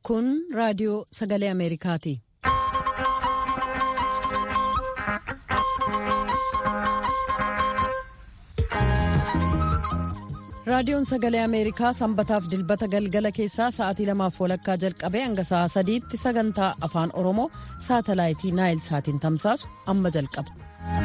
Kun raadiyoo sagalee Ameerikaati. Raadiyoon sagalee Ameerikaa sanbataaf dilbata galgala keessaa sa'aatii lamaaf walakkaa jalqabee hanga sa'a sadiitti sagantaa afaan Oromoo saatalaayitii Naayil saatiin tamsaasu amma jalqaba.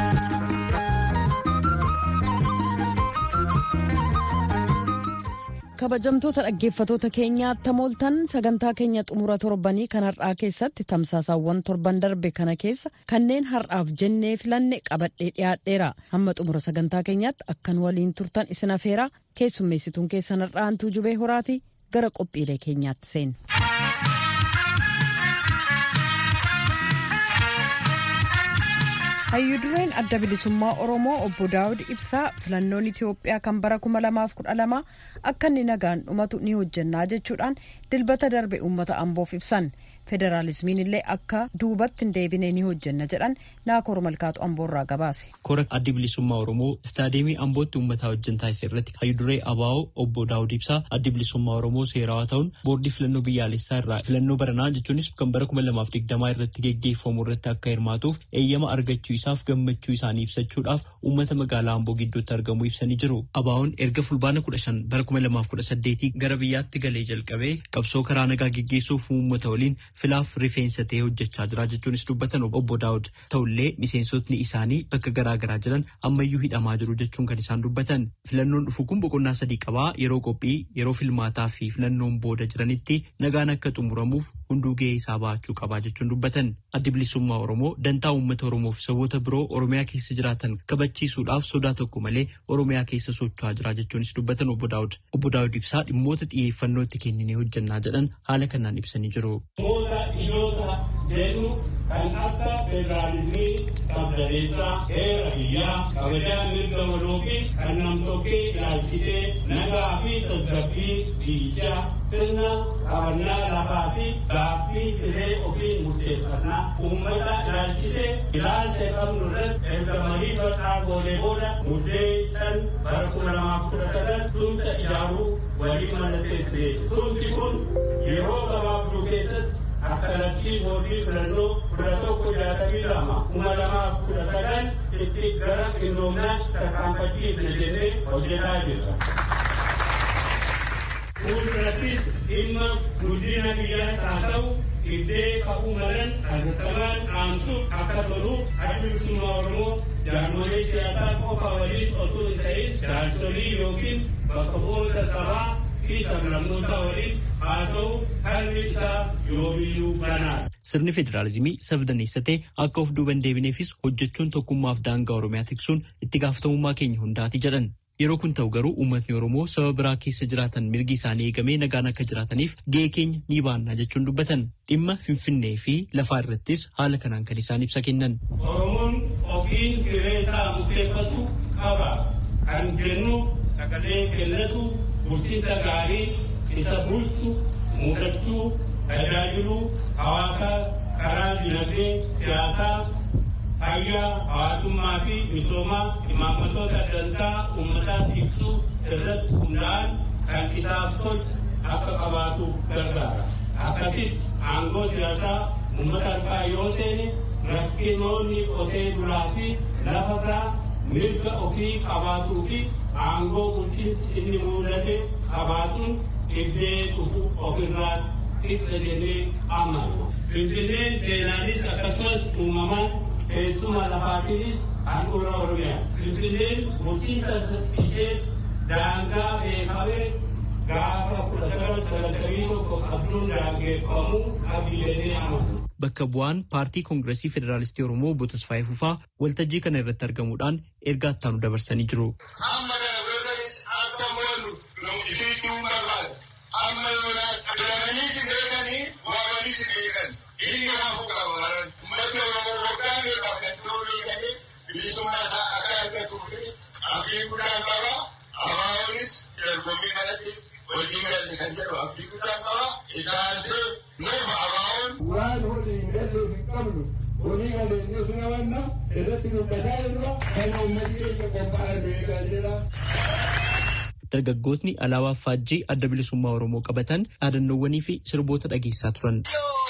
kabajamtoota dhaggeeffatoota keenyaa tamooltan sagantaa keenya xumura torbanii kan har'aa keessatti tamsaasaawwan torban darbe kana keessa kanneen har'aaf jennee filanne qabadhee dhiyaadheera hamma xumura sagantaa keenyaatti akkan waliin turtan isin afeeraa keessummeessituun keessan har'aantuu jubee horaati gara qophiilee keenyaatti seen. hayyudureen adda bilisummaa oromoo obbo daawud ibsaa filannoon itiyoophiyaa kan bara 2012 akka inni nagaan dhumatu ni hojjannaa jechuudhaan dilbata darbe uummata amboof ibsan federaalismiin illee akka duubatti hin deebine ni hojjanna jedhan naakoor malkaatu amboorraa gabaase. kora addi bilisummaa oromoo istaadiyeemii ambootti uummataa wajjin taasise irratti hayyuduree abaa'oo obbo daawud ibsaa addi bilisummaa oromoo seerawaa ta'uun boordii filannoo biyyaalessaa irraa filannoo baranaa jechuunis kan bara 2020 irratti geggeeffamu irratti akka hirmaatuuf eeyyama argachuu isaaf gammachuu isaanii ibsachuudhaaf uummata magaalaa amboo gidduutti argamu ibsanii jiru. Abaa'oon erga fulbaana 15 bara 2018 gara biyyaatti galee jalqabee qabsoo karaa nagaa geggeessuuf uummata waliin filaaf rifeensa ta'ee hojjechaa jira jechuunis dubbatan obbo Daawud ta'ullee miseensotni isaanii bakka garaa garaa jiran ammayyuu hidhamaa jiru jechuun kan isaan dubbatan filannoon dhufu kun boqonnaa sadii qabaa yeroo qophii yeroo filmaataa fi filannoon booda jiranitti nagaan akka xumuramuuf hunduu gahee isaa ba'achuu qabaa jechuun dubbatan addi bilisummaa oromoo dantaa uummata oromoof saboota biroo oromiyaa keessa jiraatan kabachiisuudhaaf sodaa tokko malee oromiyaa keessa socho'aa jira jechuunis dubbatan obbo Daawud obbo Daawud ibsaa dhimmoota xiyyeeffannoo itti kenninee hojjannaa jedhan haala kanaan ibsanii jiru. dhimmoota jedhu kan akka federaalizimii sabdaneessaa heera biyyaa kabajaa mirga waloo fi kan namtokkee ilaalchisee nagaa fi tasgabbii biyyichaa sirna qabannaa lafaa fi gaaffii hiree ofiin murteeffannaa uummata ilaalchisee ilaalcha qabnu irratti erga marii bal'aa goonee booda muddee shan bara kuma lamaaf kudha sadan tumsa ijaaruu waliin mallatteessine tumsi kun yeroo gabaabduu keessatti akka labsii boordii filannoo kudha tokko jaatamii lama kuma lamaaf kudha sadan itti gara qindoominaatti tarkaanfachiifne jennee hojjetaa jirra. Fuuldurattis dhimma guddina biyyaas haa ta'u iddee ka'uu malan hatattamaan dhaamsuuf akka toluuf addi bilisummaa Oromoo jaarmolee siyaasaa qofa waliin otoo hin ta'in jaarsolii yookiin bakka bu'oota sabaa fi sablammoota waliin haasa'uuf harmi isaa yoomiyyuu banaadha. Sirni federaalizimii sabdaneessa ta'e akka of duuban deebineefis hojjechuun tokkummaaf daangaa Oromiyaa tiksuun itti gaafatamummaa keenya hundaati jedhan. Yeroo kun ta'u garuu uummatni Oromoo saba biraa keessa jiraatan mirgi isaanii eegamee nagaan akka jiraataniif gahee keenya ni baannaa jechuun dubbatan. Dhimma Finfinnee fi lafaa irrattis haala kanaan kan isaan ibsa kennan. Oromoon ofiin hiree isaa murteeffatu qaba. Kan jennuuf sagalee kennatu bulchiinsa gaarii isa bulchu mudachuu tajaajiluu hawaasaa karaa dinagdee siyaasaa fayyaa hawaasummaa fi misoomaa imaammatoota dantaa uummataa ibsuu irratti hundaa'an kan isaaf tolchu akka qabaatuuf gargaara. Akkasitti aangoo siyaasaa uummata harkaa yoo seene rakkinoonni qotee bulaa fi lafasaa mirga ofii qabaatuu fi aangoo bulchiinsi inni mudate qabaatuun iddee dhufu ofirraa ibsa jennee amanna. Finfinneen seenaanis akkasumas uumamaan teessuma lafaatiinis handhuura Oromiyaa. Finfinneen bulchiinsa ishee daangaa beekamee gaafa kudha sagal sagaltamii tokko qabduun daangeffamuu qabdi jennee amanna. Bakka bu'aan paartii koongiresii federaalistii Oromoo obbo Tasfaayee Fufaa waltajjii kana irratti argamuudhaan ergaa ittaanu dabarsanii jiru. Amma amma yoonaa filamaniis hin beekanii waamaniis hin beekan inni hafu qaba malan ummati oromoo waggaa meeqaaf kan turuu beekanii bilisummaa isaa akka argatuu fi abdii guddaan qaba abaa'oonis dargommii kanatti wajjin galle kan jedhu abdii guddaan qaba itaansee nuufa abaa'oon. waan hojii hin galleef hin qabnu walii galeenyus namanna irratti dubbataa irra kan uummatni keenya qophaa'an beekaa jira. dargaggootni alaabaa faajjii adda bilisummaa Oromoo qabatan dhaadannoowwanii fi sirboota dhageessaa turan.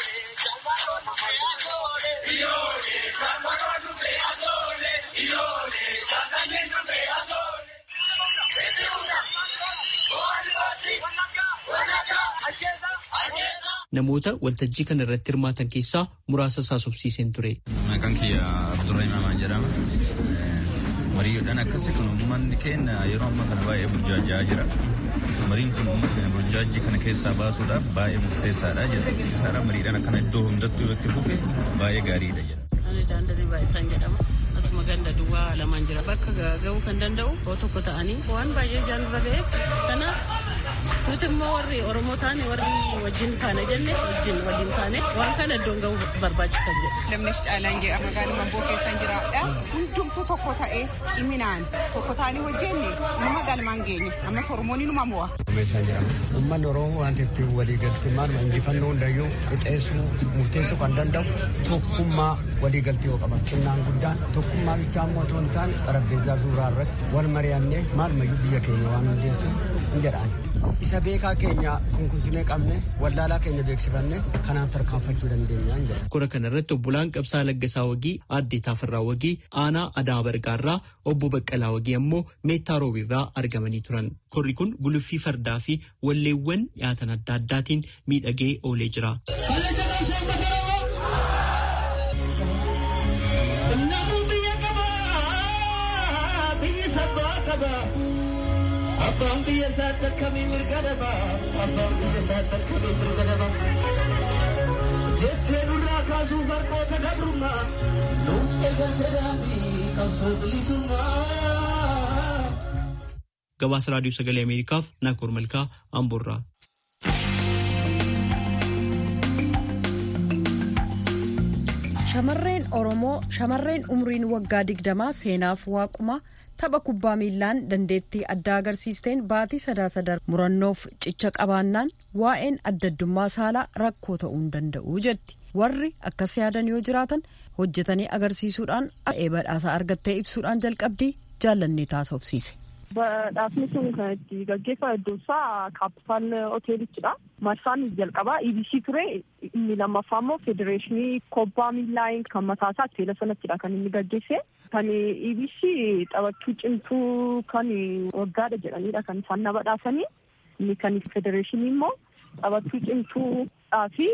Namoota waltajjii kana irratti hirmaatan keessaa muraasa haasofsiiseen ture. Maqaan kiyya Abdurrahim Amaan jedhama. Mariiyoodhaan akkasii kun uummanni keenya yeroo ammaa kana baay'ee burjaajaa jira. Mariin kun uummata keenya burjaajii kana keessaa baasuudhaaf baay'ee murteessaadha jedha. Isaadha mariidhaan akkana iddoo hundattuu irratti fufe baay'ee gaariidha jedha. Ani daandii baay'isaan jedhama. Asuma ganda duwwaa lamaan jira. Bakka ga'uu kan danda'u yoo tokko ta'anii waan baay'ee jaanirra ga'eef kanaaf nuti immoo warri Oromoo taane warri wajjin taane jenne wajjin waliin taane waan kana iddoon ga'uu barbaachisan jedha. Lamneef caalaan jedha magaalaa Mamboo keessan jiraadha. Hundumtuu tokko ta'ee ciminaan tokko ta'anii hojjenne nama galmaan geenye ammas Oromoon inuma mo'a. Meeshaan jedhama. Uummanni Oromoo wanti itti walii galtee maaluma injifannoo hundayyuu qixeessuu murteessuu kan danda'u tokkummaa walii galtee yoo qaba. Xinnaan guddaan tokkummaa bichaa immoo otoo hin taane xarapheezzaa suuraa irratti wal mari'annee maalumayyuu biyya keenya waan hundeessu hin jedhaan. Isa beekaa keenya kunkunsinee qabne wallaalaa keenya beeksifanne kanaan tarkaanfachuu dandeenya hin jedha. Kora kana irratti obbolaan Qabsaa Laggasaa Wagii, Aaddee Taafirraa Wagii, Aanaa Adaa Bargaarraa, Obbo Baqqalaa Wagii ammoo Meettaa Roobiirraa argamanii turan. Korri kun guluffii fardaa fi walleewwan dhiyaatan adda addaatiin miidhagee oolee jira. Abbaan biyya isaatti akkamii mirga daba abbaan biyya isaatti akkamii mirga daba jettee nurraa kaasuu barnoota gabrummaa nuuf eegalte daandii qabsoo bilisummaa. Gabaasa Raadiyoo Sagalee Ameerikaaf Naakoor Malkaa Amboorraa. Shamarreen Oromoo shamarreen umriin waggaa digdamaa seenaaf waaquma tapha kubbaa miillaan dandeettii addaa agarsiisteen baatii sadaasa darbe murannoof cicha qabaannaan waa'een addaddummaa saalaa rakkoo ta'uu hin danda'u jetti warri akkas yaadan yoo jiraatan hojjetanii agarsiisuudhaan badhaasa argattee ibsuudhaan jalqabdii jaallannee taasofsiise. Badhaasni sun kan itti gaggeeffame iddoo isaa kaapitaal hoteelichidha. Marsaan jalqabaa EBC ture inni lammaffaa immoo federeeshinii kubbaa miillaa kan mataa isaa teela sanattidha kan inni gaggeesse. Kan EBC taphattuu cimtuu kan waggaadha jedhanidha kan isaan na badhaasanii. Inni kan federeeshinii immoo taphattuu cimtuudhaa fi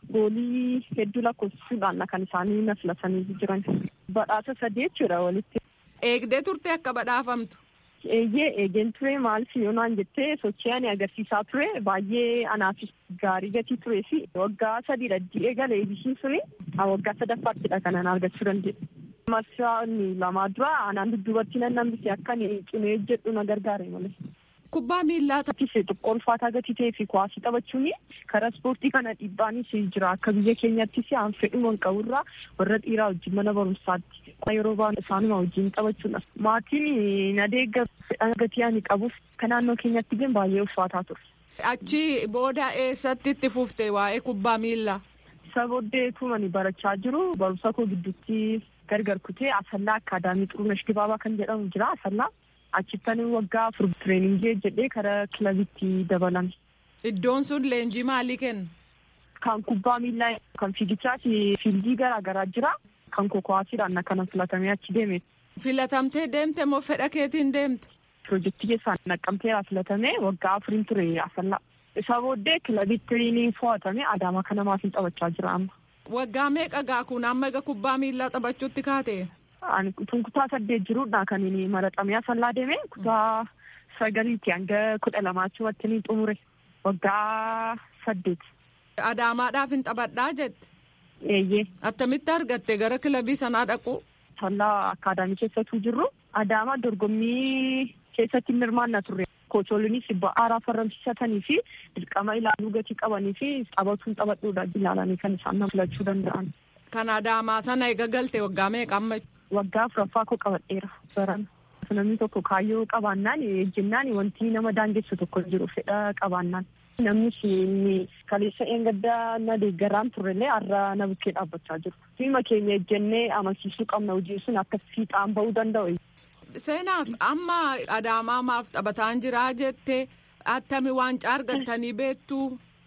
goolii hedduu lakkoofsisuudhaan kan isaanii na filatanii jiran. Badhaasa sadii jechuudha walitti. Eegdee turte akka badhaafamtu. Eeyyee eegeen ture maaliif yoo naan jettee sochii ani agarsiisaa ture baay'ee anaafis gaarii gatii turee fi waggaa sadiidha eegale eebisiin suni waggaa sadaffaattidha kan ana argachuu danda'e. Marsaan lamaa dura anaan dudduubatti nan nambise akka cimee jedhu na gargaare malee. Kubbaa miillaa Tattis xiqqoo ulfaataa gatii ta'ee fi kuwaasii taphachuun karaa ispoortii kana dhiibbaanis jira akka biyya keenyattis aan fedhuma hin qaburraa warra dhiiraa wajjin mana barumsaatti yeroo ba'an isaanuma wajjin taphachuudha. Maatiin na deegga fedhan gatii ani qabuuf kan naannoo keenyatti gin baay'ee ulfaataa ture. Achi booda eessatti itti fufte waa'ee kubbaa miillaa? Isa booddee tumani barachaa jiru barumsa koo gidduutti gargar kutee asallaa akkaadaamii xurunesh dibaabaa kan jedhamu jira asallaa. Achittan waggaa afur tireeningii jedhee karaa kilabitti dabalame. Iddoon sun leenjii maalii kenna? Kan kubbaa miillaa kan fiigichaa fi fiildii garaa garaa jira. Kan kokowaasiidhaan akkana filatamee achi deeme. Filatamtee deemte moo fedha keetiin deemte? Pirojektii keessaan naqqamteera filatamee waggaa afuriin ture asallaa. Isa booddee kilabitti ni fo'atame Adaamaa kana maatiin taphachaa jira amma. Waggaa meeqa gaa kun amma egaa kubbaa miillaa taphachuutti kaate? Ani kun kutaa saddeet jiruudha kan inni maraxamee asallaa deeme kutaa sagaliitti hanga kudha lamaatti watti ni xumure waggaa saddeet. Adaamaadhaaf hin taphadhaa jette. Eeyyee. Attamitti argatte gara kilabii sanaa dhaqu? Asallaa akkaadaamii keessattuu jirru Adaamaa dorgommii keessatti hirmaannaa turre. Kocholiinis ba'aaraa farramsiisatanii fi dirqama ilaaluu gatii qabanii fi taphatuun taphadhuudha ilaalanii kan isaan nama filachuu danda'an. Kan Adaamaa sana eega galte waggaa meeqa amma? Waggaa afuraffaa koo qabadheera baran. Namni tokko kaayyoo qabaannaan ejjennaan wanti nama daangessu tokko jiru fedha qabaannaan. Namni inni kaleessa eengaddaa na deeggaraan turrellee har'a na bukkee dhaabbachaa jiru. Dhimma keenya ejjennee amansiisuu qabna hojii sun akka fiixaan bahuu danda'u. Seenaaf amma adaamaa maaf taphataan jiraa jettee attami waancaa argattanii beektu.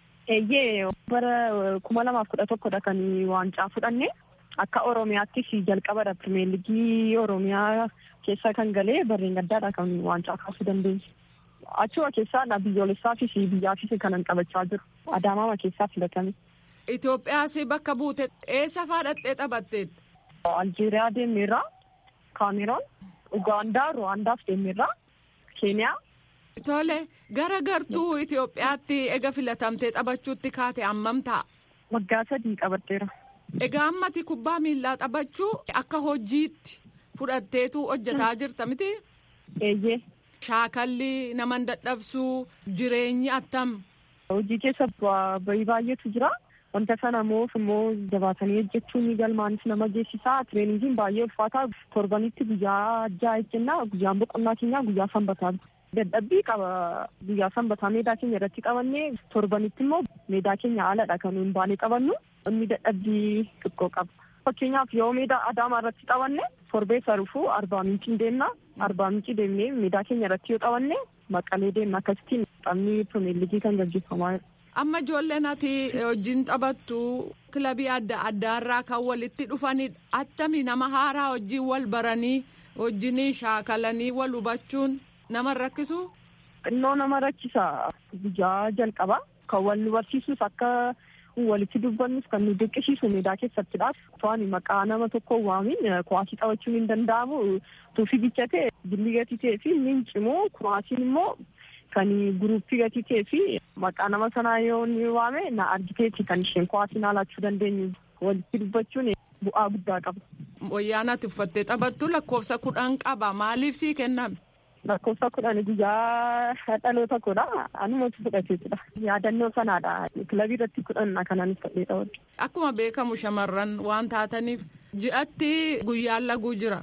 Eeyyee bara kuma lamaaf kudha tokkodha kan waancaa fudhanne akka Oromiyaattis jalqabadha pirimeer ligii Oromiyaa keessa kan galee barreen gaddaadha kan waancaa kaasuu dandeenye. Achuma keessaa biyyoolessaafis biyyaafis kanan qabachaa jiru. Adaamaama keessaa filatame. Itoophiyaas bakka buute eessa faadhattee taphatteetta? Aljeeriyaa deemeerraa, Kaameroon, Ugaandaa, Ruwaandaaf deemeerraa, Keeniyaa. Tole gara gartuu Itoophiyaatti ega filatamtee taphachuutti kaate hammam ta'a? Waggaa sadii qabatteera. Egaa ammati kubbaa miillaa taphachuu akka hojiitti fudhatteetu hojjetaa jirta miti? Eeyyee. Shaakalli nama dadhabsuu jireenyi attam? Hojii keessa bahii baay'eetu jira. Wanta sana immoo immoo jabaatanii hojjechuun galmaanis nama geessisaa. Tireeningiin baay'ee ulfaataa. Torbanitti guyyaa ja'a jennaa guyyaan boqonnaa keenyaa guyyaa sanbataa. Dadhabbii qaba guyyaa sanbataa meedaa keenya irratti qabannee torbanitti immoo meedaa keenya haaladha kan nuyi baanee qabannu. Inni dadhabbii xiqqoo qaba. Fakkeenyaaf yoo meedaa adaamaa irratti qabanne torbee sarufuu arbaa mincii deemna. Arbaa mincii deemnee meedaa keenya irratti yoo qabanne maqalee deemna akkasittiin taphni pirimeer ligii kan gaggeeffamaa jira. Amma ijoolleen ati wajjin taphattu kilabii adda addaarraa kan walitti dhufanidha. Attami nama haaraa wajjin wal baranii wajjin shaakalanii wal hubachuun nama rakkisu? Xinnoo nama rakkisa guyyaa jalqaba. Kan wal barsiisus akka walitti dubbannus kan nu dirqisiisu meedaa keessattidhaaf. To'ani maqaa nama tokko waamin kuwaasii taphachuun hin danda'amu. Tuufii bichate billi gatii ta'ee fi inni cimoo kuwaasiin immoo kan guruppii gatii ta'ee fi maqaa nama sanaa yoo ni waame na argiteeti kan isheen kuwaasiin haalachuu dandeenyu. Walitti dubbachuun bu'aa guddaa qaba. Wayyaan ati uffattee taphattu lakkoofsa kudhan qaba. Maaliif sii kenname? lakkoofsa kudhan guyyaa dhaloota koodha anumatu fudhateetudha yaadannoo sanaadha kilabii irratti kudhanna kanan fudhee ta'udha. Akkuma beekamu shamarran waan taataniif ji'atti guyyaan laguu jira.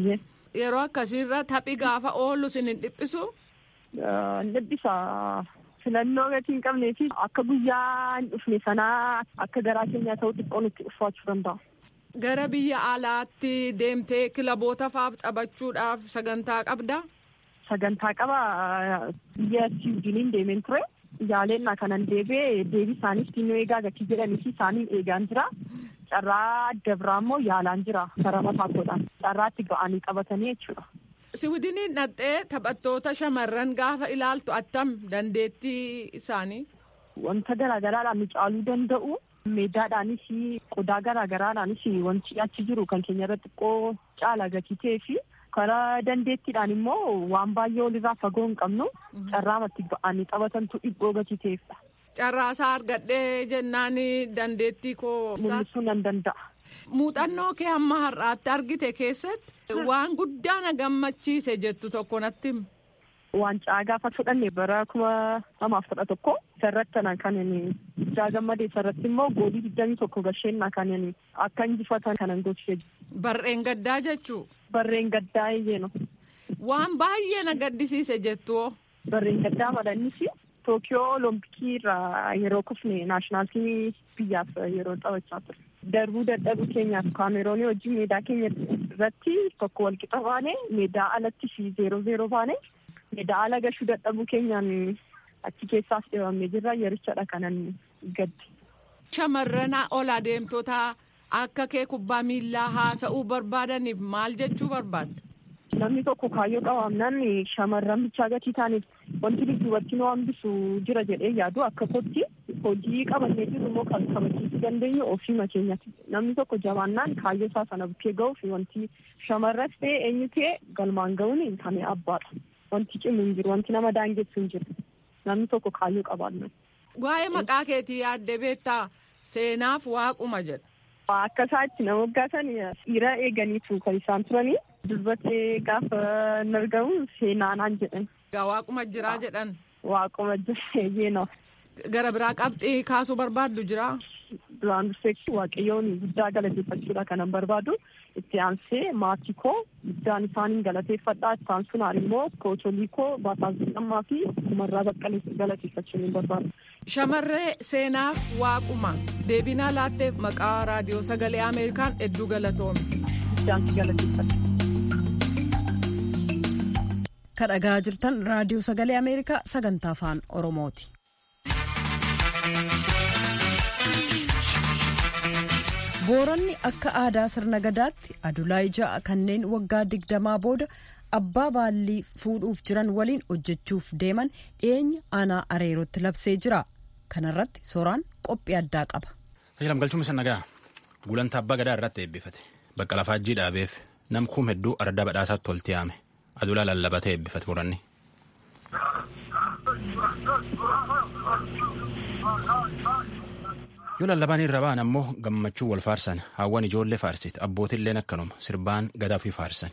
Yeroo akkasiirra taphi gaafa oolu sin hin dhiphisu. Hin dhiphisa filannoo gatii hin qabnee fi akka guyyaa hin dhufne sanaa akka garaa keenyaa ta'u xiqqoo nutti ulfaachuu danda'a. Gara biyya alaatti deemtee kilaboota faaf taphachuudhaaf sagantaa qabdaa? sagantaa qaba biyya siwiidiniin deemeen ture yaaleenna kanan deebi'ee deebii isaaniif xinnoo eegaa gatii jedhanii fi isaaniin eegaan jira carraa adda biraa immoo yaalaan jira karaa mataa koodhaan carraatti ga'anii qabatanii jechuudha. Siwiidiniin dhattee taphattoota shamarran gaafa ilaaltu attam dandeettii isaanii. Wanta garaagaraadhaan nu caaluu danda'u meedaadhaanis qodaa garaagaraadhaanis wanti achi jiru kan keenya irratti xiqqoo caala gatii ta'ee fi karaa dandeettiidhaan immoo waan baay'ee walirraa fagoo hin qabnu carraamatti ba'anii taphatantu dhibboo gatii ta'eefidha. Carraasaa argadhee jennaan dandeettii koo. Mul'isuu nan danda'a. Muuxannoo kee hamma har'aatti argite keessatti waan guddaa na gammachiise jettu tokko natti hima. Waancaa gaafa fudhanne bara kuma lamaaf kudha tokko isarratti kan jaa gammadee isarratti immoo goolii digdamii tokko gasheenna kan akka injifatan kanan gochise. Barreen gaddaa jechuu. Barreen gaddaa iyyeeno. Waan baay'ee na gaddisiise jettu. Barreen gaddaa madhannis Tookiyoo Olompikii irraa yeroo kufne naashinaal tiimii biyyaaf yeroo taphachaa ture. Darbuu dadhabuu keenyaaf kaameroonii wajjin meedaa keenya irratti tokko walqixa baane meedaa alatti fi zeeroo zeeroo baane meedaa ala gashuu dadhabuu keenyaan achi keessaas dhibamee jirra yerichadha kanan gaddi. Shamarran ol adeemtotaa akka kee kubbaa miillaa haasa'uu barbaadaniif maal jechuu barbaadda? Namni tokko kaayyoo qabaannaan shamarran bichaa gatii taaniif wanti duubatti nu hambisu jira jedhee yaadu akka kootti hojii qabannee jiru immoo kan kabachiisuu dandeenyu ofiima keenyatti. Namni tokko jabaannaan kaayyoo isaa sana bukkee ga'uuf wanti shamarras ta'e eenyu ta'e galmaan ga'uun kan abbaadha. Wanti cimu hin jiru wanti nama daangessu hin jiru. Namni tokko kaayyoo qabaannaan. Waa'ee maqaa keetii yaaddee beektaa seenaaf waaquma jedha. Akka isaatti nama waggaatan dhiira eeganiitu kan isaan turanii dubbatee gaafa hin argamu seenaanaan jedhan. Waaquma jiraa jedhan. Waaquma jira Gara biraa qabxii kaasuu barbaaddu jiraa? Duraan dursee waaqayyoon guddaa galateeffachuudha kanan barbaadu. Itti aansee maatii koo guddaan isaaniin galateeffadhaa. Itti aansuun immoo koocholii koo Baataa Zidhammaa fi Kumarraa Baqqalee galateeffachuu ni barbaadu. Shamarree seenaaf waaquma deebinaa laatteef maqaa raadiyoo sagalee Ameerikaan hedduu galatoome. Guddaan si galateeffadha. kadhagaa jirtan raadiyoo sagalee ameerikaa sagantaa afaan oromooti. booranni akka aadaa sirna gadaatti adulaa ja'a kanneen waggaa digdamaa booda abbaa baallii fuudhuuf jiran waliin hojjechuuf deeman dhiyeenya aanaa areerootti labsee jira kanarratti sooraan qophii addaa qaba. Tajaajilam galchuun isa nagaa gulantaa abbaa gadaa irratti eebbifate bakka lafaajjii dhaabeef nam kuum hedduu ardaa badhaasaatti tolti yaame adulaa lallabatee eebbifate boranni. yoo lallabaan irra ba'an ammoo gammachuu wal faarsan hawwan ijoollee faarsit abbootilleen akkanuma sirbaan gadaa fi faarsan.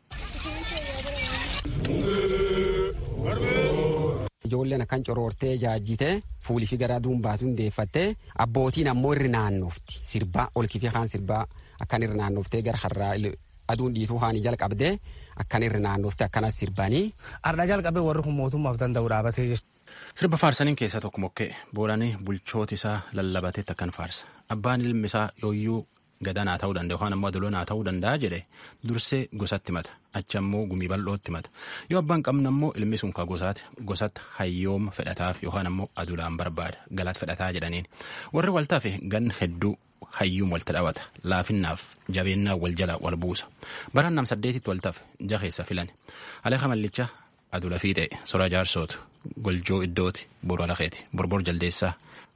Ijoolleen akkan coroortee jaajjitee fuulii fi garaa duumbaatu hundeeffattee abbootiin ammoo irri naannofti sirbaa olkifii kaan sirbaa akkan irri naannoftee gara har'aa aduun dhiituu haanii jalqabdee akkan irri naannofte akkanas sirbanii. Ardaa jalqabee warri kun mootummaaf danda'u dhaabatee jechuudha. Sirba faarsaniin keessaa tokko mokkee booranii bulchooti isaa lallabateetti akkan faarsa. Abbaan ilmi isaa yooyyuu gadanaa ta'uu danda'a yookaan ammoo adoloonaa ta'uu danda'a jedhe dursee gosatti mata achi ammoo gumii bal'ootti mata yoo abbaan qabna ammoo ilmi sun ka gosaati gosatti hayyooma fedhataaf yookaan ammoo adulaan barbaada galaat fedhataa jedhaniin warri waltaaf gan hedduu hayyuun walta dhawata laafinnaaf jabeennaa wal jala wal buusa baraan nam saddeetitti waltaaf jaheessa filan aleeqa mallicha adula fiixee sora jaarsootu goljoo iddooti boru alakeeti borbor jaldeessaa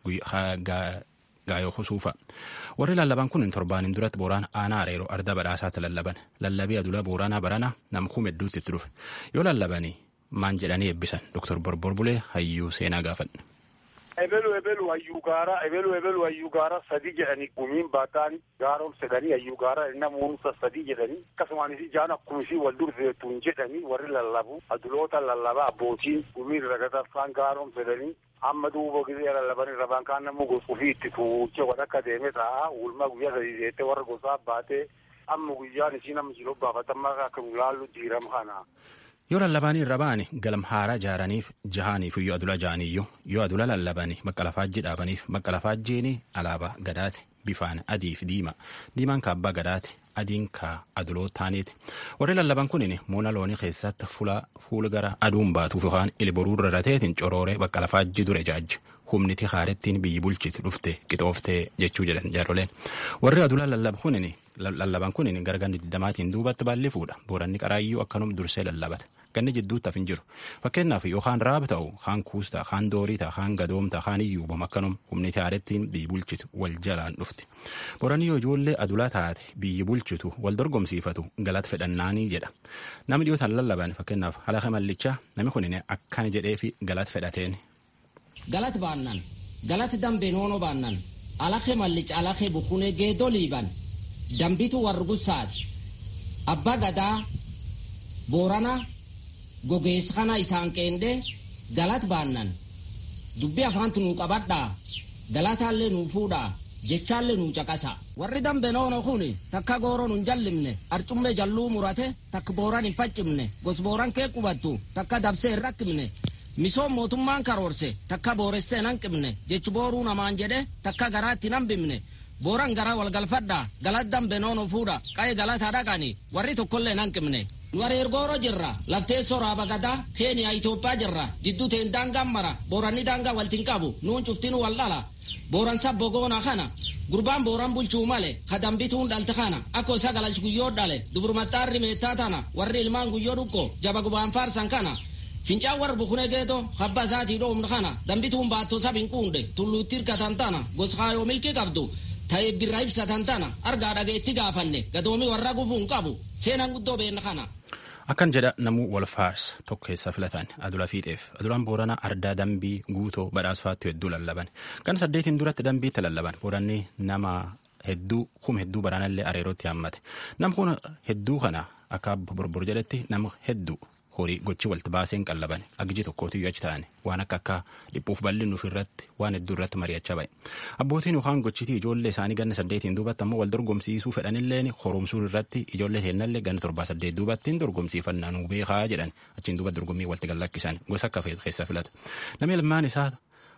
gaayoo kusuufa warri lallaban kun torbaaniin duratti booraan aanaa areeroo arda badhaasaatti lallaban lallabii adula booraanaa barana namkuu hedduutti itti dhufe yoo lallabanii maan jedhanii eebbisan doktor borbor bulee hayyuu seenaa gaafadhe. ebelu ebelu hayyuu gaara ebelu ebelu hayyuu gaara sadi jedhanii gumiin baataan gaaroom sedhanii hayyuu gaara namoota sadi jedhanii akkasumaanis ijaan akkumisii wal durfeetuun jedhanii warri lallabu aduloota lallaba abbootiin gumiin ragataffaan gaaroom sedhanii amma duuba gisee lallaban irra baan kaan namuu ofii itti tuuchee wal akka deeme ta'a ulma guyyaa sadii seettee warra gosaa baatee amma guyyaan isii nama jiruu baafatamaa akka gulaallu diirama kana. yoo lallabaanii irra ba'ani galam haaraa jaaraniif jahaniif yoo adula ja'aniyyuu yoo adula lallabanii bakka lafaajjii dhaabaniif bakka lafaajjiini alaabaa gadaati bifaan adii fi diima diimaan ka abbaa gadaati adiin ka aduloo taaniiti warri lallaban kunin muuna loonii keessatti fuula gara aduun baatuuf yookaan ilboruu rarrateetiin corooree bakka lafaajjii dure jaajji humniti haarettiin biyyi bulchiti dhufte qixooftee jechuu jedhan jaaroleen warri adula lallaba kunin lallaban kunin gara ganni digdamaatiin duubatti baallee fuudha booranni qaraayyuu akkanum dursee lallabata ganni jidduutti hafin jiru fakkeenyaaf yookaan raab ta'u kaan kuusta kaan doorii ta'a kaan gadoomta kaan iyyuubam akkanum humniti haarettiin biyyi bulchitu wal jalaan dhufti booranni yoo ijoollee adulaa taate biyyi bulchitu wal dorgomsiifatu galata fedhannaanii jedha namni dhiyootaan lallaban fakkeenyaaf halaqa mallichaa namni kunin akkana jedhee fi galata fedhateen. galat baannan galat dambe noono baannan alake mallicha alake bukune geedo liiban dambitu wargusaati abbaa gadaa boorana gogeessa kana isaan qeende galat baannan dubbi afaantu nuu qabadhaa galataallee nuu fuudhaa jechaallee nuu caqasa warri dambe noono kun takka gooro nun jallimne arcummee jalluu murate takka booran hin faccimne gos booran kee qubattu takka dabsee hin rakkimne misoom mootummaan karoorse takka booressee nan qibne jechi booruu namaan jedhe takka garaatti nan bimne booran gara walgalfadha galat dambe noono fuudha qaye galata dhaqani warri tokkollee nan qibne nu areergooro jirra lafteessoo raaba gadaa keeniyaa itoophiyaa jirra jidduu teen daangaan mara booranni daangaa waltin qabu nuun cuftinu wal dhala booran sabbo goona kana gurbaan booran bulchuu male ka dambituun dhalte kana akko isa galalchi guyyoo dhale duburmaxxaarri meettaa tana warri ilmaan guyyoo dhuqqo jaba gubaan faarsan kana fincaan warra bukune geeto habba isaatii dhoomna kana dambituun baattoo sabin quunde tulluutti hirkatan tana goskaayoo milkii qabdu ta'ee birra ibsatan tana argaa dhageetti gaafanne gadoomi warra gufuun qabu seenan guddoo beenna kana. Akkan jedha namuu wal faarsa tokko keessaa filatan adula fiixeef adulaan booranaa ardaa dambii guutoo badhaasfaatti hedduu lallaban kan saddeetiin duratti dambiitti lallaban booranni nama hedduu kum hedduu baraanallee areerootti haammate nam kun hedduu kana akka borbor jedhetti nama hedduu horii gochi walti baaseen qallaban agji tokkootiyyuu achi ta'an waan akka akka dhiphuuf bal'innuuf irratti waan hedduu irratti mari'achaa ba'e abbootiin yookaan gochitii ijoollee isaanii ganna saddeetiin duubatti ammoo wal dorgomsiisuu fedhanilleen horomsuu irratti ijoollee heennallee ganna torbaa saddeet duubattiin dorgomsiifannaa nuu beekaa jedhan achiin duuba dorgommii walti gallakkisan gosa akka keessa filata namni ilmaan isaa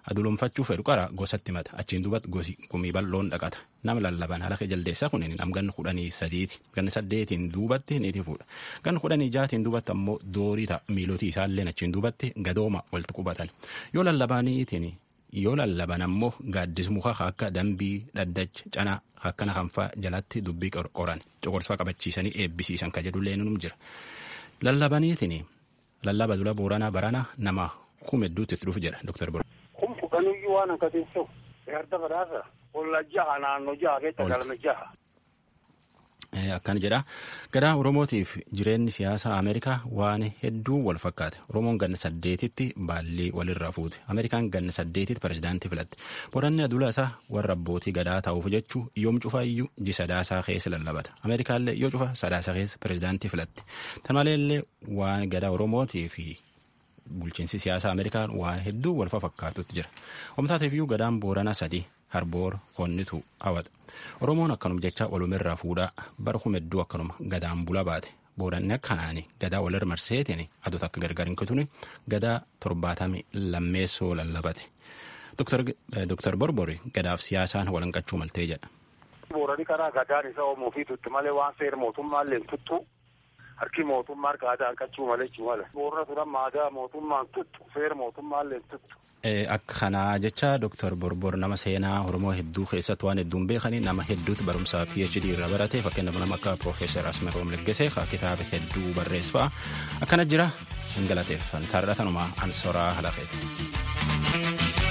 adulumfachuu fedhu qara gosatti mata achiin duubatti gosi gumii bal'oon dhaqata nama lallaban halaka jaldeessa kun nam ganna kudhanii sadiiti ganna saddeetiin duubatti ni fuudha ganna kudhanii jaatiin duubatti ammoo doorii ta'a miilotii isaallee achiin duubatti gadooma walitti qubatan yoo lallabaniitiin yoo lallaban ammoo gaaddis muka akka dambii dhaddacha canaa akkana kanfaa jalatti dubbii qoran coqorsaa qabachiisanii eebbisiisan ka jedhullee num jira lallabaniitiin lallaba dula booranaa barana nama kuma hedduutti itti dhufu jedha dooktar Bor. Kun fudhanuyyuu waan akkasiin ta'u yarda badhaasa olla jaha naannoo jaha keessa galma jaha. Akkan jedha gadaa Oromootiif jireenyi siyaasaa Ameerikaa waan hedduu wal fakkaate Oromoon ganna saddeetitti baallii walirraa fuute Ameerikaan ganna saddeetitti pirezidaantii filatte boranni adula isaa warra abbootii gadaa ta'uuf jechuu yoom cufaa iyyuu ji sadaasaa keessa lallabata Ameerikaallee yoo cufa sadaasaa keessa pirezidaantii filatte tan maleellee waan gadaa Oromootii fi bulchiinsi siyaasaa Ameerikaa waan hedduu wal fakkaatutti jira omtaateef iyyuu gadaan booranaa sadii harboor konnitu hawata oromoon akkanuma jecha walumirraa fuudhaa bara kuma hedduu akkanuma gadaan bula baate booranni akkanaani gadaa walirra marseetiin adota akka gargar hin kutune gadaa torbaatamii lammeessoo lallabate Dr. Borbori gadaaf siyaasaan walanqachuu maltee jedha. Boorani karaa gadaan isa oomoo fi tutti malee waan seera mootummaallee hin tuttu harki mootummaa harka aadaa hanqachuu malee jechuu mala. Boorana turan aadaa mootummaan tuttu seera mootummaallee hin tuttu. Akka kanaa jecha Dr. Borbor nama seenaa Oromoo hedduu keessatti waan hedduun beekanii nama hedduutti barumsaa PhD irra barate fakkeenyaaf nama akka Profeesar Asmeroom Leggesee kitaaba hedduu barreesse fa'a akkana jira hin galateeffan taarratanumaa ansoraa halafeeti.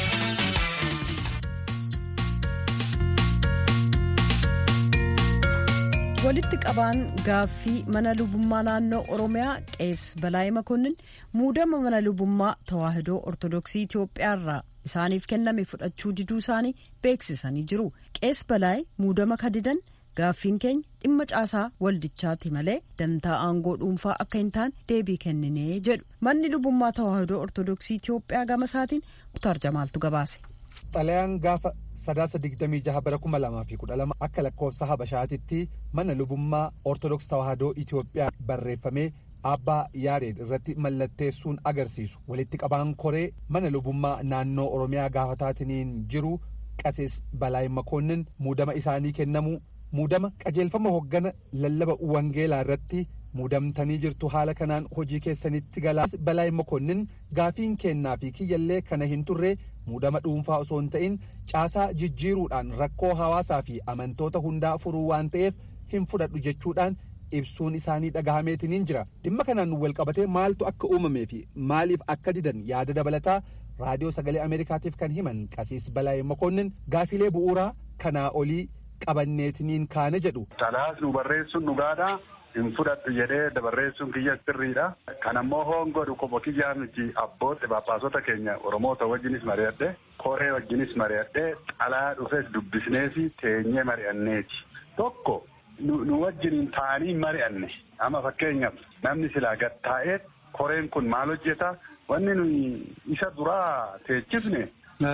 walitti qabaan gaaffii mana lubummaa naannoo oromiyaa qees balaa'ee makonnin muudama mana lubummaa tawaahidoo ortodoksii itiyoophiyaarraa isaaniif kenname fudhachuu diduu isaanii beeksisanii jiru qees balaa'ee muudama kadidan gaaffiin keenya dhimma caasaa waldichaati malee dantaa aangoo dhuunfaa akka hin taane deebii kenninee jedhu manni lubummaa tawaahidoo ortodoksii itiyoophiyaa gama isaatiin muktaar jamaaltu gabaase. xalayaan gaafa sadaasa digdamii jaha bara kuma lamaa fi kudha lama akka lakkoofsa habashaatitti mana lubummaa ortodoks tawaahidoo itiyoophiyaa barreeffamee abbaa yaareed irratti mallatteessuun agarsiisu walitti qabaan koree mana lubummaa naannoo oromiyaa gaafataatiin jiru qasees balaay makoonnin muudama isaanii kennamu muudama qajeelfama hoggana lallaba wangeelaa irratti muudamtanii jirtu haala kanaan hojii keessanitti galaas balaay makoonnin gaafiin kennaa fi kiyyallee kana hin turre muudama dhuunfaa osoo hin ta'in caasaa jijjiiruudhaan rakkoo hawaasaa fi amantoota hundaa furuu waan ta'eef hin fudhadhu jechuudhaan ibsuun isaanii dhagahameetiniin jira dhimma kanaan wal qabatee maaltu akka uumamee fi maaliif akka didan yaada dabalataa raadiyoo sagalee ameerikaatiif kan himan qasiis balaay makoonnin gaafilee bu'uuraa kanaa olii qabanneetiniin kaane jedhu. Talaas nu barreessuun dhugaadha. hin fudhadhu jedhee barreessuun kiyya sirriidha. Kan ammoo hoongodhu qomo kiyyaa miti abbootti baaphaasota keenya Oromoota wajjinis mari'adhe koree wajjinis mari'adhe xalaa dhufes dubbisneefi teenyee mari'anneeti. Tokko nu wajjiniin taa'anii mari'anne amma fakkeenyaaf namni silaa gad taa'ee koreen kun maal hojjeta wanni nuyi isa duraa teechifne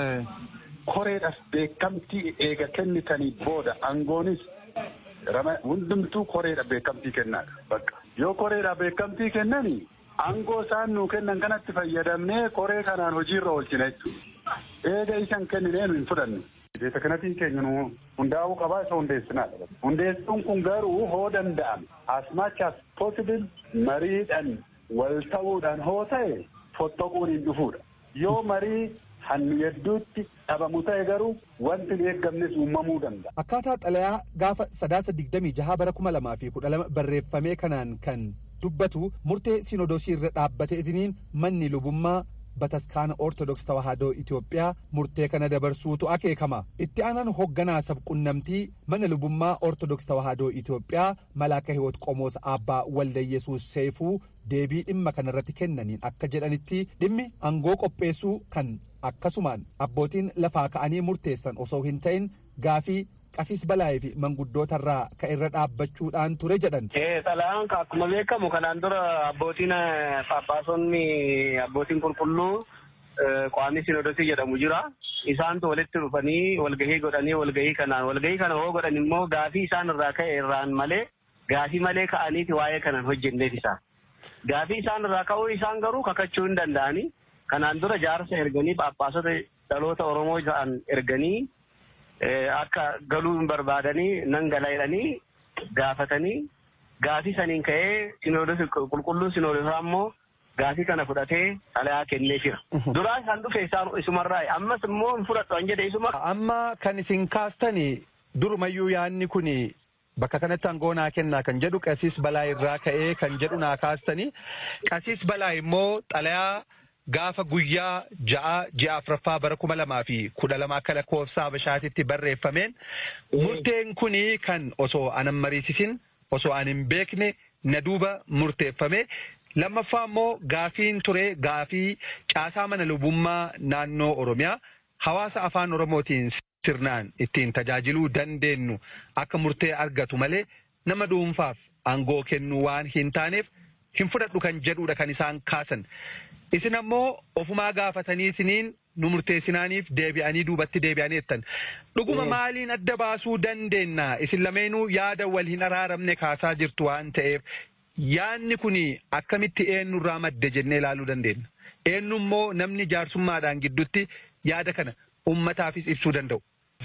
koreedhaaf beekamtii eega kennitanii booda aangoonis hundumtuu koreedha beekamtii kennaadha bakka yoo koreedha beekamtii kennani aangoo isaan nuu kennan kanatti fayyadamnee koree kanaan hojiirra oolchina jechuudha eega isan kenninee nu hin fudhanne. Beeta kanatiin keenya nu hundaa'uu qabaa isa hundeessinaadha. Hundeessuun kun garuu hoo danda'ame as much as possible mariidhaan wal ta'uudhaan hoo ta'e fottoquun hin dhufuudha. Yoo marii hannu hedduutti dhabamu ta'e garuu wanti hin eeggamnes uumamuu danda'a. Akkaataa xalayaa gaafa sadaasa digdamii jaha bara kuma lamaa fi kudha lama barreeffamee kanaan kan dubbatu murtee sinodosii irra dhaabbateetiniin manni lubummaa bataskaana ortodoks tawaahidoo Itoophiyaa murtee kana dabarsuutu akeekama. Itti aanaan hoogganaa sabqunnamtii mana lubummaa ortodoks tawaahidoo Itoophiyaa malaaka hiwoot qomoos abbaa walda yesuus seefuu deebii dhimma kanarratti kennaniin akka jedhanitti dhimmi aangoo qopheessuu kan akkasumaan abbootiin lafaa ka'anii murteessan osoo hin ta'in gaafii qasiis balaayee fi manguddootarraa ka irra dhaabbachuudhaan ture jedhan. Xalayaan akkuma beekamu kanaan dura abbootiin paappaasonni abbootiin qulqulluu qaamni sinodosii jedhamu jira. Isaantu walitti dhufanii walgahii godhanii walgahii kanaan walgahii kana hoo godhan immoo gaafii isaan irraa ka'e irraan malee gaafii malee ka'aniiti waa'ee kanan hojjenneef isaa. Gaafii isaan irraa ka'uu isaan garuu kakachuu hin danda'anii kanaan dura jaarsa erganii paappaasota dhaloota Oromoo ta'an erganii akka galuu hin barbaadanii nan gala jedhanii gaafatanii gaafii saniin ka'ee sinoodos qulqulluun sinoodosaa immoo gaafii kana fudhatee xalayaa kennee jira. Duraa isaan dhufe isaan isumarraa ammas immoo hin fudhadhu an jedhe isuma. Amma kan isin kaastani durumayyuu yaadni kuni bakka kanatti aangoo naa kennaa kan jedhu qasiis balaa irraa ka'ee kan jedhu naa kaastani. Qasiis balaa immoo xalayaa gaafa guyyaa ja'a ji'a afuraffaa bara kuma lamaa fi kudha lama akka lakkoofsa Habashaatitti barreeffameen murteen kuni kan osoo anan mariisisin osoo an hin beekne na duuba murteeffame lammaffaa immoo gaafiin ture gaafii caasaa mana lubummaa naannoo Oromiyaa hawaasa afaan Oromootiin sirnaan ittiin tajaajiluu dandeenyu akka murtee argatu malee nama dhuunfaaf aangoo kennuu waan hin taaneef hin fudhadhu kan jedhudha kan isaan kaasan. Isin ammoo ofumaa gaafatanii isiniin nu murteessinaaniif deebi'anii duubatti deebi'anii jettan. Dhuguma maaliin adda baasuu dandeenya? Isin lameenuu yaada wal hin araaramne kaasaa jirtu waan ta'eef yaadni kun akkamitti eenyurraa madde jennee ilaaluu dandeenya. Eenyu immoo namni jaarsummaadhaan gidduutti yaada kana uummataafis ibsuu danda'u.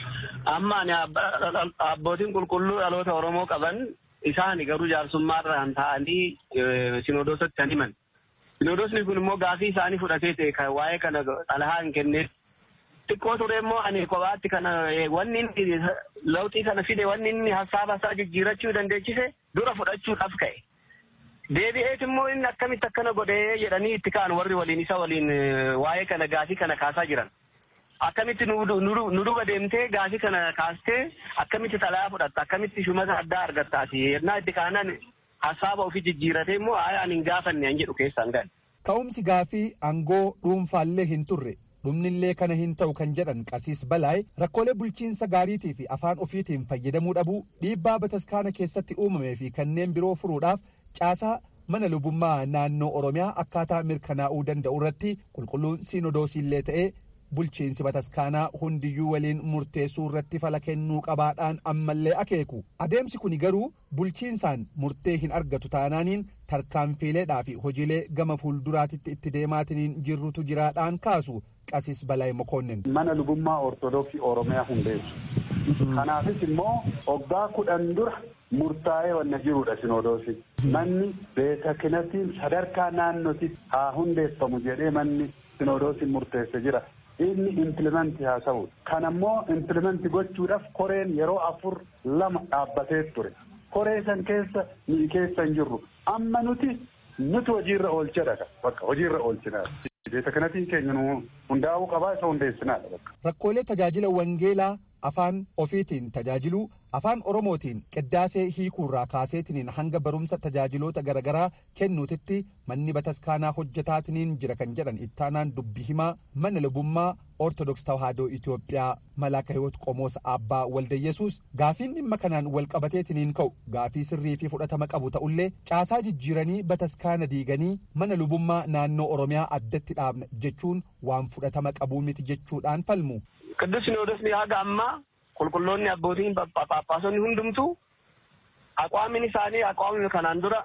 Amma ani abbootiin qulqulluu dhaloota Oromoo qaban isaan garuu jaarsummaarraan ta'anii sinodoosatti kan himan. Sinodoosni kun immoo gaafii isaanii fudhatee ta'e kan waa'ee kana xalayaa hin kenneef. Xiqqoo ture immoo ani kophaatti kana wanni inni lawxii kana fide wanni inni hasaaba isaa jijjiirachuu dandeechise dura fudhachuudhaaf ka'e. Deebi'eet immoo inni akkamitti akkana godhee jedhanii itti ka'an warri waliin isa waliin waa'ee kana gaafii kana kaasaa jiran. Akkamitti nu duba deemtee gaafii kana kaastee akkamitti xalayaa fudhatta akkamitti shumata addaa argattaati yennaa itti kaanan hasaaba ofii jijjiiratee immoo ani hin gaafanne an jedhu keessaan galle. Ka'umsi gaafii aangoo dhuunfaallee hin turre dhumnillee kana hin ta'u kan jedhan qasiis balaay rakkoolee bulchiinsa gaariitii fi afaan ofiitiin fayyadamuu dhabuu dhiibbaa bataskaana keessatti uumamee fi kanneen biroo furuudhaaf caasaa mana lubummaa naannoo oromiyaa akkaataa mirkanaa'uu danda'u irratti qulqulluun siinodoosiillee ta'ee bulchiinsi bataskaanaa hundiyyuu waliin murteessuu irratti fala kennuu qabaadhaan ammallee akeeku adeemsi kun garuu bulchiinsaan murtee hin argatu taanaaniin tarkaanfiileedhaa fi hojiilee gama fuulduraatitti itti deemaatiniin jirrutu jiraadhaan kaasu qasiis balaay mokoonnin. mana lubummaa ortodoksii oromiyaa hundeessu kanaafis immoo waggaa kudhan dura murtaa'ee wanna jirudha sinodoosi manni beeta kinatiin sadarkaa naannoti haa hundeeffamu jedhee manni sinodoosiin murteesse jira. inni implimenti haa ta'u kan ammoo implimenti gochuudhaaf koreen yeroo afur lama dhaabbatee ture koree san keessa ni keessa hin jirru amma nuti nuti hojiirra oolchadha bakka hojiirra oolchinaa beeta kanatiin keenya nu hundaa'uu qabaa isa hundeessinaadha bakka. Rakkoolee tajaajila wangeelaa afaan ofiitiin tajaajiluu afaan oromootiin qiddaasee hiikuurraa kaaseetiniin hanga barumsa tajaajiloota garaagaraa kennuutitti manni bataskaanaa hojjetaatiniin jira kan jedhan ittaanaan dubbi himaa mana lubummaa ortodoks tawaahidoo itiyoophiyaa malaaka hiwoot qomoos abbaa waldayyesuus gaafiin dhimma kanaan wal qabateetiniin ka'u gaafii sirrii fi fudhatama qabu ta'ullee caasaa jijjiiranii bataskaana diiganii mana lubummaa naannoo oromiyaa addatti dhaabna jechuun waan fudhatama qabuu miti jechuudhaan falmu. Qidduus Sinoodosni haga ammaa qulqulloonni abbootiin paappaasonni hundumtuu aqwaamin isaanii aqwaamni kanaan dura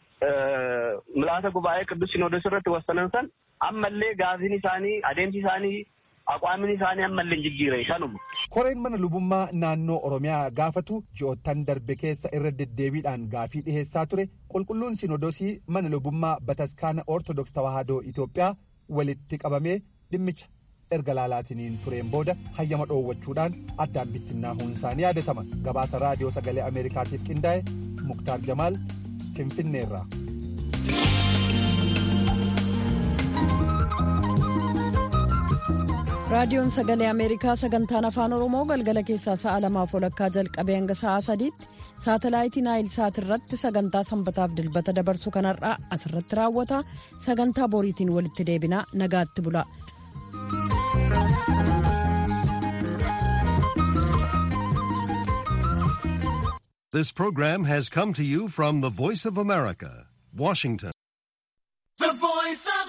milaasa gubaa'ee qidduus Sinoodos irratti wassanan san ammallee gaafiin isaanii adeemsi isaanii aqwaamin isaanii ammallee hin jijjiire kanuma. Koreen mana lubummaa naannoo Oromiyaa gaafatu ji'oottan darbe keessa irra deddeebiidhaan gaafii dhiheessaa ture qulqulluun Sinoodosii mana lubummaa bataskaana Ortodoks Tawaahidoo Itoophiyaa walitti qabamee dhimmicha erga laalaatiniin tureen booda hayyama dhoowwachuudhaan addaan bittinnaahuun isaanii yaadatama gabaasa raadiyoo sagalee ameerikaatiif qindaa'e muktaar jamaal finfinneerraa. raadiyoon sagalee ameerikaa sagantaan afaan oromoo galgala keessaa sa'a lamaaf walakkaa jalqabee hanga sa'a sadiitti saatalaayitii naayil saat irratti sagantaa sanbataaf dilbata dabarsu kanarraa asirratti raawwata sagantaa boriitiin walitti deebinaa nagaatti bula. This program has come to you from the Voice of America, Washington.